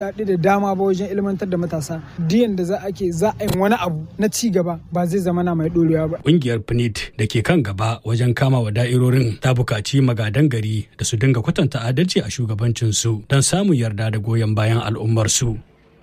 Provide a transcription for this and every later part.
daɗi da dama ba wajen ilmantar da matasa diyan da za a ke za a yi wani abu na ci gaba ba zai zama na mai ɗorewa ba. Ƙungiyar PNIT da ke kan gaba wajen kama wa da'irorin ta buƙaci magadan gari da su dinga kwatanta adalci a shugabancinsu don samun yarda da goyon bayan al'ummarsu.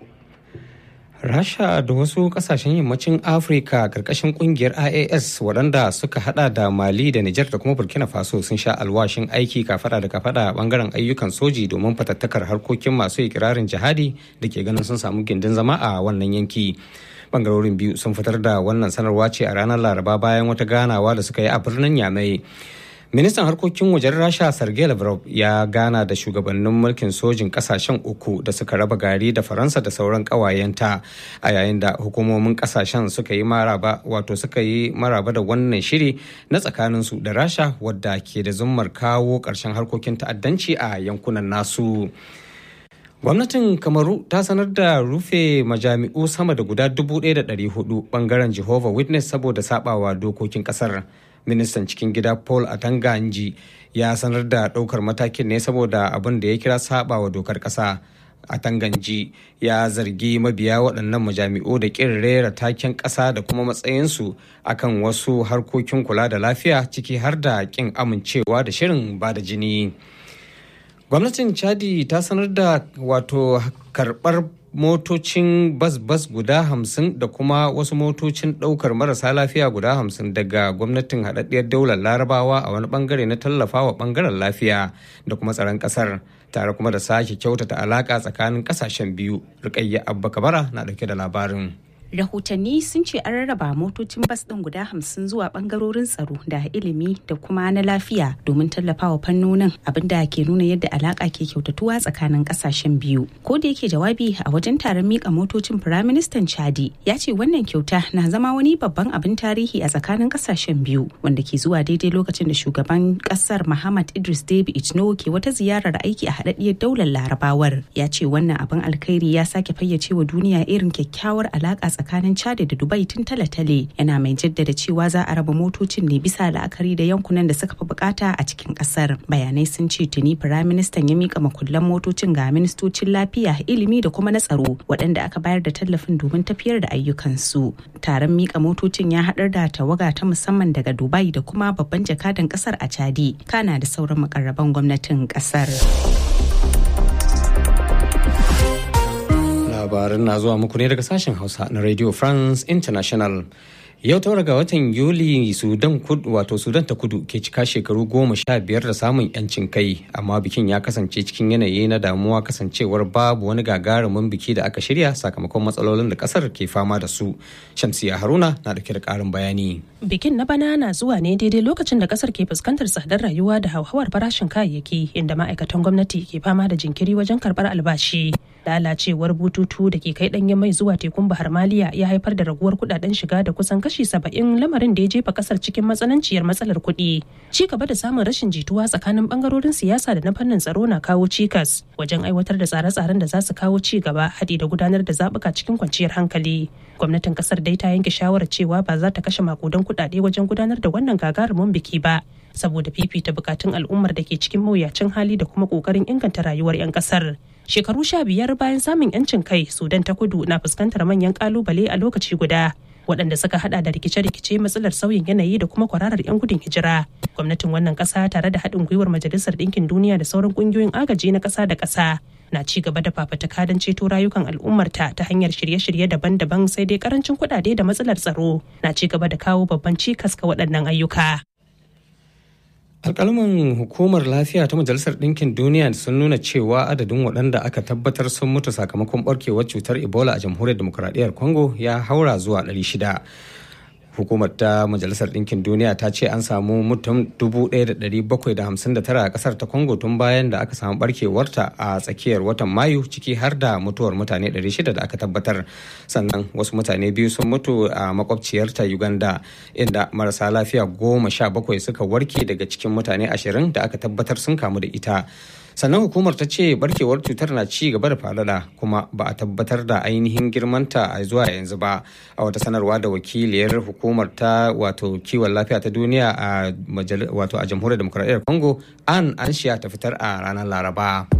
Rasha da wasu kasashen yammacin Afirka karkashin kungiyar IAS waɗanda suka hada da Mali da Nijar da kuma Burkina Faso sun sha alwashin aiki kafada da kafada a bangaren ayyukan soji domin fatattakar harkokin masu ikirarin jihadi da ke ganin sun samu gindin zama a wannan yanki. Bangarorin biyu sun fitar da wannan sanarwa ce a ranar Laraba bayan wata ganawa da suka yi a birnin Yamai. ministan harkokin wajen rasha sergei lavrov ya gana da shugabannin mulkin sojin kasashen uku da suka raba gari da faransa da sauran kawayenta a yayin da hukumomin kasashen suka yi maraba wato suka yi maraba da wannan shiri na tsakaninsu da rasha wadda ke da zummar kawo ƙarshen harkokin ta'addanci a yankunan nasu gwamnatin kamaru ta sanar da rufe majami'u sama da guda 1,400 bangaren jehovah witness saboda sabawa dokokin kasar ministan cikin gida paul atanganji ya sanar da ɗaukar matakin ne saboda abin da ya kira saba wa dokar ƙasa atanganji ya zargi mabiya waɗannan majami'u da ƙin rera taken ƙasa da kuma matsayinsu akan wasu harkokin kula da lafiya ciki har da ƙin amincewa da shirin ba da jini gwamnatin chadi ta sanar da wato karɓar motocin bas-bas guda hamsin da kuma wasu motocin ɗaukar marasa lafiya guda hamsin daga gwamnatin haɗaɗɗiyar daular larabawa a wani bangare na tallafawa bangaren lafiya da kuma tsaron ƙasar tare kuma da sake kyautata alaƙa tsakanin ƙasashen biyu rikayya abba kabara na ɗauke da labarin rahotanni sun ce an rarraba motocin bas ɗin guda hamsin zuwa ɓangarorin tsaro da ilimi da kuma na lafiya domin tallafawa fannonin abinda ke nuna yadda alaƙa ke kyautatuwa tsakanin ƙasashen biyu ko da yake jawabi a wajen taron mika motocin firaministan chadi ya ce wannan kyauta na zama wani babban abin tarihi a tsakanin ƙasashen biyu wanda ke zuwa daidai lokacin da shugaban ƙasar muhammad idris debi itno ke wata ziyarar aiki a haɗaɗɗiyar daular larabawar ya ce wannan abin alkhairi ya sake fayyace wa duniya irin kyakkyawar alaƙa tsakanin Chad da Dubai tun tale-tale yana mai jaddada cewa za a raba motocin ne bisa la'akari da yankunan da suka fi bukata a cikin kasar. Bayanai sun ce tuni firaministan ya mika makullan motocin ga ministocin lafiya, ilimi da kuma na tsaro waɗanda aka bayar da tallafin domin tafiyar da ayyukansu. Taron mika motocin ya haɗar da tawaga ta musamman daga Dubai da kuma babban jakadan kasar a Chadi, kana da sauran makarraban gwamnatin kasar. labarin na zuwa muku ne daga sashen hausa na radio france international yau taura ga watan yuli sudan kudu wato sudan ta kudu ke cika shekaru goma sha biyar da samun yancin kai amma bikin ya kasance cikin yanayi na damuwa kasancewar babu wani gagarumin biki da aka shirya sakamakon matsalolin da kasar ke fama da su shamsiya haruna na dauke da karin bayani bikin na bana na zuwa ne daidai lokacin da kasar ke fuskantar tsadar rayuwa da hauhawar farashin kayayyaki inda ma'aikatan gwamnati ke fama da jinkiri wajen karbar albashi lalacewar bututu da ke kai danyen mai zuwa tekun bahar maliya ya haifar da raguwar kudaden shiga da kusan kashi saba'in lamarin da ya jefa kasar cikin matsananciyar matsalar kuɗi ci gaba da samun rashin jituwa tsakanin bangarorin siyasa da na fannin tsaro na kawo cikas wajen aiwatar da tsare-tsaren da za su kawo ci gaba haɗi da gudanar da zaɓuka cikin kwanciyar hankali gwamnatin kasar dai ta yanke shawarar cewa ba za ta kashe makudan kuɗaɗe wajen gudanar da wannan gagarumin biki ba saboda fifita bukatun al'ummar da ke cikin mawuyacin hali da kuma kokarin inganta rayuwar 'yan kasar shekaru sha biyar bayan samun 'yancin kai sudan ta kudu na fuskantar manyan kalubale a lokaci guda waɗanda suka hada da rikice-rikice matsalar sauyin yanayi da kuma kwararar 'yan gudun hijira gwamnatin wannan ƙasa tare da haɗin gwiwar majalisar ɗinkin duniya da sauran ƙungiyoyin agaji na ƙasa da ƙasa na ci gaba da fafataka don ceto rayukan al'ummarta ta hanyar shirye-shirye daban-daban sai dai karancin kuɗaɗe da matsalar tsaro na ci gaba da kawo babban cikas ga waɗannan ayyuka. alkalman hukumar lafiya ta majalisar ɗinkin duniya sun nuna cewa adadin waɗanda aka tabbatar sun mutu sakamakon barkewar cutar ebola a jamhuriyar demokuraɗiyyar congo ya haura zuwa 600 hukumar ta majalisar ɗinkin duniya ta ce an samu mutum 1,759 a ƙasar ta congo tun bayan da aka samu barkewarta a tsakiyar watan mayu ciki har da mutuwar mutane 600 da aka tabbatar sannan wasu mutane biyu sun mutu a makwabciyarta uganda inda marasa lafiya goma sha bakwai suka warke daga cikin mutane ashirin da aka tabbatar sun kamu da ita sannan hukumar ta ce barkewar cutar na ci gaba da falala kuma ba a tabbatar da ainihin girmanta a zuwa yanzu ba a wata sanarwa da wakiliyar hukumar ta wato kiwon lafiya ta duniya a wato a jamhuriyar demokuraɗiyyar congo an anshiya ta fitar a ranar laraba